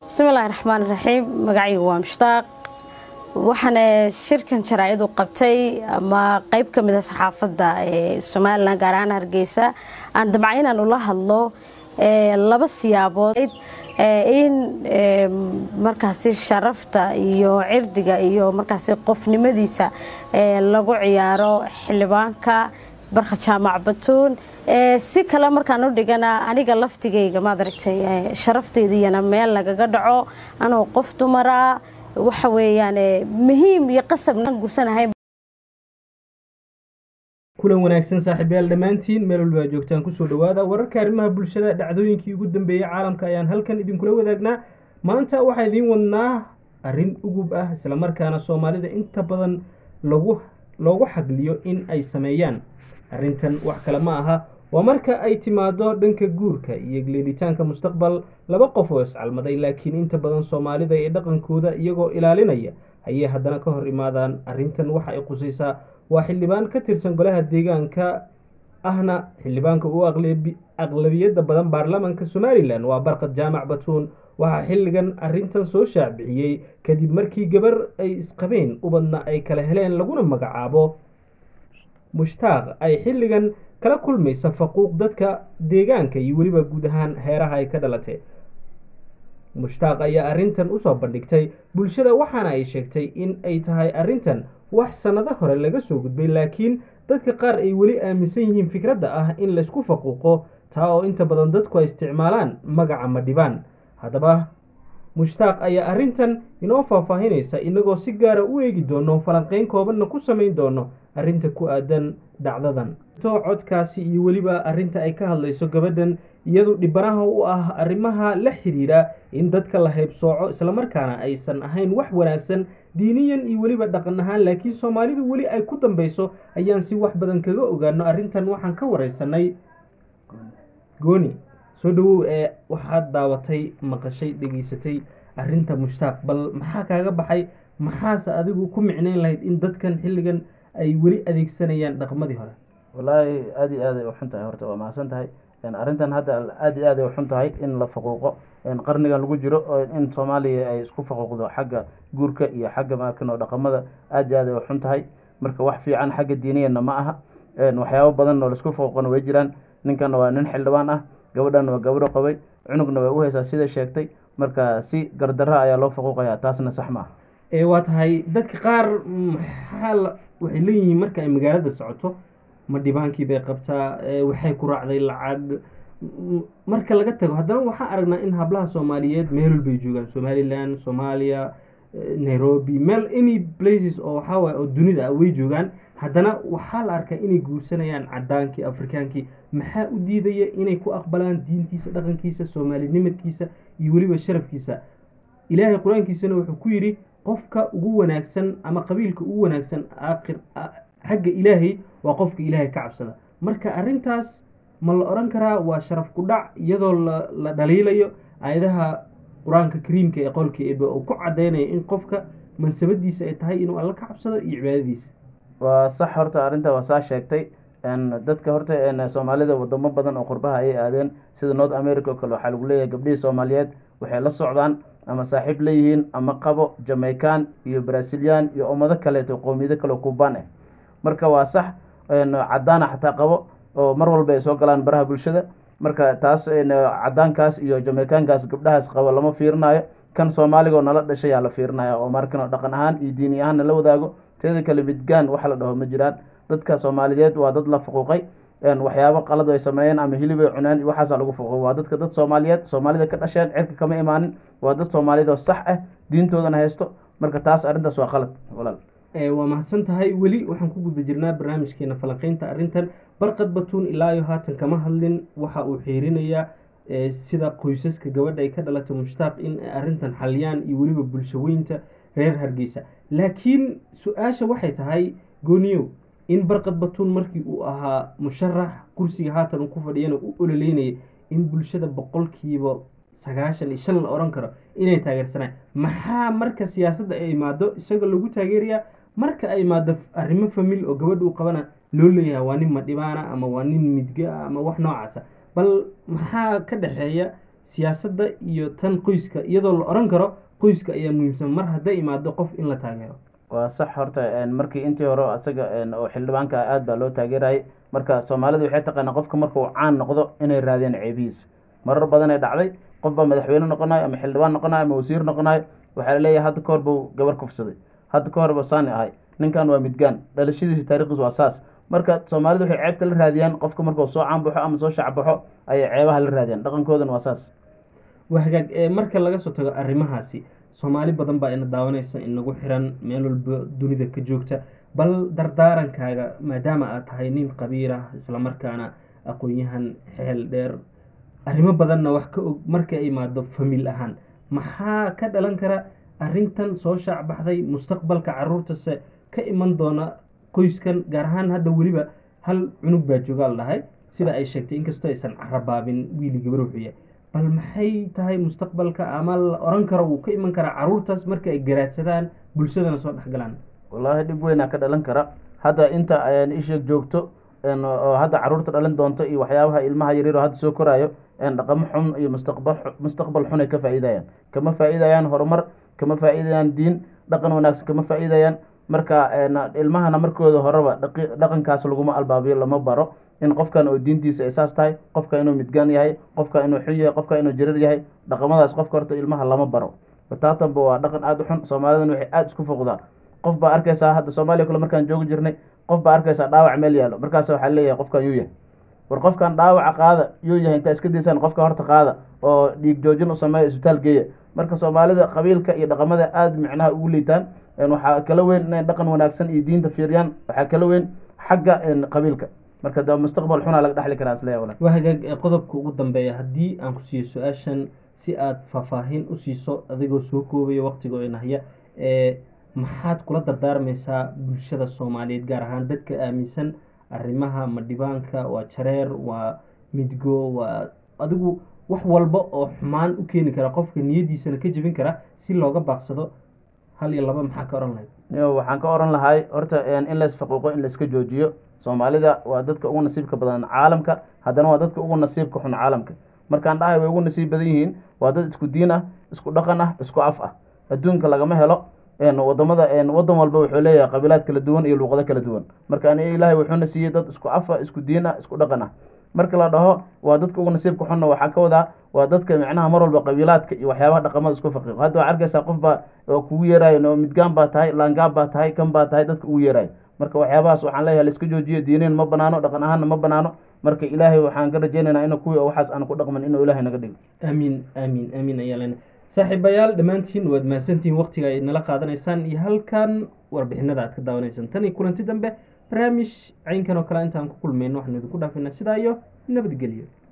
bismillahi raxmaan raxiim magacaygu waa mushtaaq waxaana shirkan jaraa'id u qabtay ama qeyb ka mida saxaafadda ee somalilan gaar ahaan hargeysa aan damca inaan ula hadlo laba siyaabood in markaasi sharafta iyo cirdiga iyo markaasi qofnimadiisa lagu ciyaaro xildhibaanka barka jaamac batuun si kale markaan u dhigana aniga laftigayga maad aragtay sharafteydiyana meel lagaga dhaco anoo qof dumara waxa weeyaan muhiim iyo qasabnaan gursanahay kulan wanaagsan saaxiibayaal dhammaantiin meel walba aa joogtaan kusoo dhawaada wararka arrimaha bulshada dhacdooyinkii ugu dambeeyey caalamka ayaan halkan idinkula wadaagnaa maanta waxaa idiin wadnaa arrin ugub ah islamarkaana soomaalida inta badan lagu loogu xagliyo in ay sameeyaan arrintan wax kale ma aha waa marka ay timaado dhanka guurka iyo gleelitaanka mustaqbal laba qof oo iscalmaday laakiin inta badan soomaalida ee dhaqankooda iyagoo ilaalinaya ayay haddana ka hor imaadaan arrintan waxa ay qusaysaa waa xildhibaan ka tirsan golaha deegaanka ahna xildhibaanka ugu aqlabiyadda badan baarlamaanka somalilan waa barkad jaamac batuun waxaa xilligan arrintan soo shaacbixiyey kadib markii gabar ay isqabeen ubadna ay kala heleen laguna magacaabo mushtaaq ay xilligan kala kulmaysa faquuq dadka deegaanka iyo weliba guud ahaan heeraha ay ka dhalatay mushtaaq ayaa arrintan usoo bandhigtay bulshada waxaana ay sheegtay in ay tahay arrintan wax sannado hore laga soo gudbay laakiin dadka qaar ay weli aaminsan yihiin fikradda ah in laysku faquuqo taa oo inta badan dadku ay isticmaalaan magaca madhibaan haddaba mushtaaq ayaa arrintan inoo faahfaahinaysa inagoo si gaara u eegi doono falanqeyn koobanna ku samayn doono arrinta ku aadan dhacdadan to codkaasi iyo weliba arrinta ay ka hadlayso gabadhan iyadu dhibanaha u ah arrimaha la xiriira in dadka la haybsooco islamarkaana aysan ahayn wax wanaagsan diiniyan iyo weliba dhaqan ahaan laakiin soomaalidu weli ay ku dambeyso ayaan si wax badan kaga ogaano arrintan waxaan ka wareysanay gooni soo dhawow ee waxaad daawatay maqashay dhegeysatay arrinta mushtaaq bal maxaa kaaga baxay maxaase adigu ku micnayn lahayd in dadkan xilligan ay weli adeegsanayaan dhaqmadii hore wallaahi aada iyo aad ay uxun tahay horta waa mahadsan tahay arrintan hadda aada iyo aad ay uxun tahay in la faquuqo qarnigan lagu jiro in soomaaliya ay isku faquuqdo xagga guurka iyo xagga maarkano dhaqamada aada iyo aad ay uxun tahay marka wax fiican xagga diiniyana ma aha waxyaabo badan oo laisku faquuqana way jiraan ninkana waa nin xildhibaan ah gabadhan waa gabadho qabay cunugna way u haysaa sida sheegtay marka si gardarra ayaa loo faquuqaya taasna sax ma ah waa tahay dadka qaar maxaa waxay leeyihiin marka ay magaalada socoto ma dhibaankii bay qabtaa waxay ku raacday lacag marka laga tago haddana waxaan aragnaa in hablaha soomaaliyeed meel walbay joogaan somalilan soomaaliya nairobi meel any places oo waxaawaay oo dunida ah way joogaan haddana waxaa la arkaa inay guursanayaan cadaankii afrikaankii maxaa u diidaya inay ku aqbalaan diintiisa dhaqankiisa soomaalinimadkiisa iyo weliba sharafkiisa ilaahay qur-aankiisana wuxuu ku yidhi qofka ugu wanaagsan ama qabiilka ugu wanaagsan aakhir xagga ilaahay waa qofka ilaahay ka cabsada marka arrintaas ma la odhan karaa waa sharaf ku dhac iyadoo la dhaliilayo aayadaha qur-aanka kariimka ee qolka eebe oo ku caddaynaya in qofka mansabadiisa ay tahay inuu alla ka cabsado iyo cibaadadiisa waa sax horta arrinta waa saa sheegtay dadka horta soomaalida wadamo badan oo qurbaha ayay aadeen sida north america oo kale waxaa lagu leeyahay gabdhihii soomaaliyeed waxay la socdaan ama saaxiib leeyihiin ama qabo jamaican iyo brazilian iyo ummado kaleeto qowmiyado kale kubaan ah marka waa sax cadaana xataa qabo oo mar walba ay soo galaan baraha bulshada marka taas cadaankaas iyo jamaicankaas gabdhahaas qabo lama fiirinayo kan soomaaliga oo nala dhashay yaa la fiirinaya oo markan dhaqan ahaan iyo diini ahaan nala wadaago teeda kale midgaan waxa la dhaho ma jiraan dadka soomaaliyeed waa dad la fuquuqay waxyaabo qalad ay sameeyeen ama hilibay cuneen waxaasa lagu fuquuqay waa dadka dad soomaaliyeed soomaalida ka dhasheen cirka kama imaanin waa dad soomaaliyeed oo sax ah diintoodana haysto marka taas arrintaas waa qalad walaal waa mahadsan tahay weli waxaan ku guda jirnaa barnaamijkeena falanqeynta arrintan barqad batuun ilaa iyo haatan kama hadlin waxa uu xiirinayaa sida qoysaska gabadha ay ka dhalatay mushtaaq in ay arrintan xaliyaan iyo weliba bulshaweynta reer hargeysa laakiin su-aasha waxay tahay gooniyow in barqad batuun markii uu ahaa musharax kursiga haatan uu ku fadhiyana u ololeynayay in bulshada boqolkiiba sagaashan iyo shan la odhan karo inay taageersanaan maxaa marka siyaasadda ay imaado isagoo lagu taageerayaa marka ay imaado arrimo famil oo gabadha u qabana loo leeyahay waa nin madhibaana ama waa nin midga ama wax noocaasa bal maxaa ka dhexeeya siyaasadda iyo tan qoyska iyadoo la oran karo qoyska ayaa muhiimsan mar hadday imaado qof in la taageero waa sax horta markii intii hore asaga oo xildhibaanka aad baa loo taageerayay marka soomaalida waxay taqaanaa qofka markuu caan noqdo inay raadiyaan ceebihiis marar badan ee dhacday qof baa madaxweyne noqonayo ama xildhibaan noqonayo ama wasiir noqonayo waxaa laleeyahay hadda ka hor buu gabar kufsaday hadda ka hor buu saani ahay ninkan waa midgaan dhalashadiisa taarikhdiis waa saas marka soomaalida waxay ceebta la raadiyaan qofka markuu soo caanbaxo ama soo shacbaxo ayay ceebaha la raadiyaan dhaqankoodan waa saas waa hagaag marka laga soo tago arrimahaasi soomaali badan baa ina daawanaysa inagu xiran meel walba dunida ka joogta bal dardaarankaaga maadaama aad tahay nin qabiir ah islamarkaana aqoon-yahan xeel dheer arrimo badanna wax ka og marka ay imaado famiil ahaan maxaa ka dhalan kara arrintan soo shaacbaxday mustaqbalka caruurtase ka iman doona qoyskan gaar ahaan hadda weliba hal cunug baa joogaa la dhahay sida ay sheegtay inkastoo aysan carabaabin wiili gabar wuxuu yahay bal maxay tahay mustaqbalka ama la oran karo wuu ka iman karaa caruurtaas marka ay garaadsadaan bulshadana soo dhexgalaan wallaahi dhib weynaa ka dhalan kara hadda inta isheeg joogto oo hadda caruurta dhalin doonto iyo waxyaabaha ilmaha yaryar oo hadda soo koraayo dhaqamo xun iyo mustaqbal mustaqbal xun ay ka faa'iidayaan kama faa'iidayaan horumar kama faa'iidayaan diin dhaqan wanaagsan kama faa'iidayaan marka ilmahana markooda horeba dhaqankaas laguma albaabiyo lama baro in qofkan oo diintiisa ay saas tahay qofka inuu midgaan yahay qofka inuu xun yahay qofka inuu jarir yahay dhaqamadaas qofka horta ilmaha lama baro bataatanba waa dhaqan aada u xun soomaalidan waxay aada isku foqdaa qof baa arkaysaa hadda soomaaliya kale markaan joogi jirnay qof baa arkaysaa dhaawac meel yaalo markaas waxaa leeyahay qofkan yuu yahay war qofkan dhaawaca qaada yuu yahay intaa iska daysaan qofka horta qaada oo dhiig joojin u sameeya isbitaal geeya marka soomaalida qabiilka iyo dhaqamada aada micnaha ugu liitaan waxaa kala weyn inay dhaqan wanaagsan iyo diinta fiiriyaan waxaa kala weyn xagga qabiilka marka de mustaqbal xunaa laga dhexli karaa isleeya walaal waa hagaag qodobka ugu dambeeya haddii aan ku siiyo su-aashan si aada faahfaahin u siiso adigoo soo koobaya waqtiga inahya maxaad kula dardaarmaysaa bulshada soomaaliyeed gaar ahaan dadka aaminsan arrimaha madhibaanka waa jareer waa midgo waa adigu wax walba oo xumaan u keeni kara qofka niyadiisana ka jebin kara si looga baaqsado hal iyo laba maxaa ka oran lahayd waxaan ka oran lahay horta in lays faquuqo in layska joojiyo soomaalida waa dadka ugu nasiibka badan caalamka haddana waa dadka ugu nasiibka xun caalamka markaan dhahay way ugu nasiib badan yihiin waa dad isku diin ah isku dhaqan ah isku af ah adduunka lagama helo wadamada wadan walba wuxuu leeyahay qabiilaad kala duwan iyo luuqado kala duwan marka aniga ilaahay wuxuuna siiyey dad isku af ah isku diin ah isku dhaqan ah marka la dhaho waa dadka ugu nasiibka xunna waxaa ka wadaa waa dadka micnaha mar walba qabiilaadka iyo waxyaabaha dhaqamada isku faqiiqo hadda waxaa arkaysaa qof baa kugu yeerayo midgaan baa tahay laangaab baa tahay kan baa tahay dadka ugu yeerayo marka waxyaabahaas waxaan leeyahay laiska joojiyo diineen ma banaano dhaqan ahaanna ma banaano marka ilaahay waxaan ka rajaynaynaa ina kuwii oo waxaas aan ku dhaqman inuu ilaahay naga dhigo aamiin aamiin aamiin ayaa lena saaxiibayaal dhammaantiin waad mahadsantihiin waqtiga ay nala qaadanaysaan iyo halkan warbixinada aad ka daawanaysaan tan iyo kulanti dambe barnaamij caynkan oo kale intaan ku kulmayno waxaanu idinku dhaafinaa sidaa iyo nabadgelyo